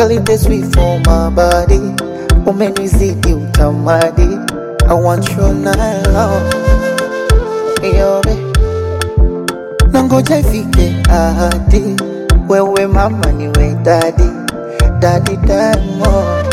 Girl, it is sweet for my body. Umenizidi utamadi. I want you night long. Yobe. Nangoja ifike ahadi. Wewe mama niwe daddy. Daddy Diamond.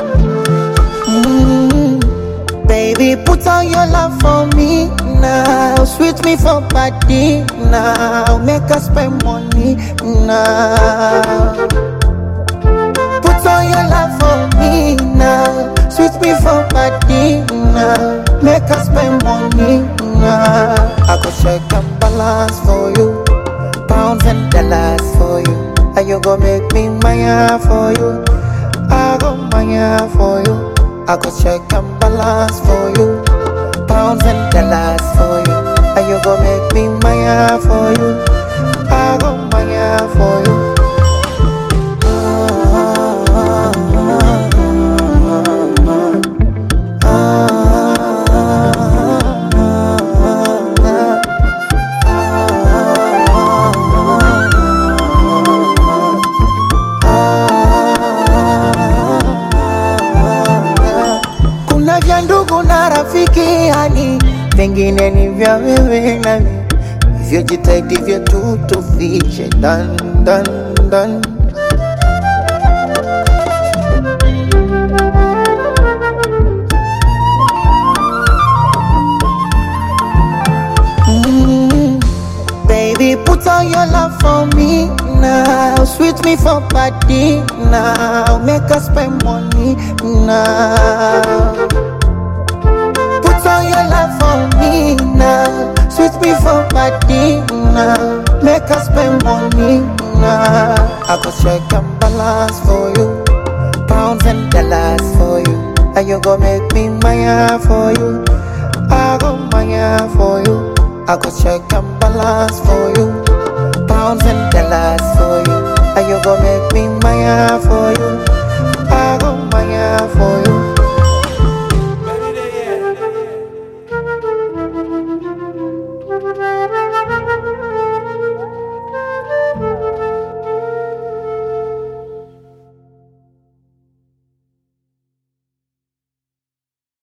Mm. Baby, put on your love for me now. Sweet me for party now. Make us spend money now. Put on your love for me now. Sweet me for party now. Make us spend money now. I go check and balance for you. Pounds and dollars for you. And you go make me maya for you. I go maya for you. I go check and balance for you. Pounds and dollars for you. And you go make me maya for you. I go maya for you. Kuna vya ndugu na rafiki yani, vingine ni vya wewe nami, hivyo jitahidi vyetu tufiche dan dan dan. Mm, Baby, put on your love for me now. Sweet me for party now. Make us spend money now. Put on your love for me now. Sweet me for party now. Make us spend money now. I go check and balance for you. Pounds and dollars for you. And you go make me maya for you. I go maya for you. I go check and balance for you. Pounds and dollars for you. And you go make me maya for you. I go maya for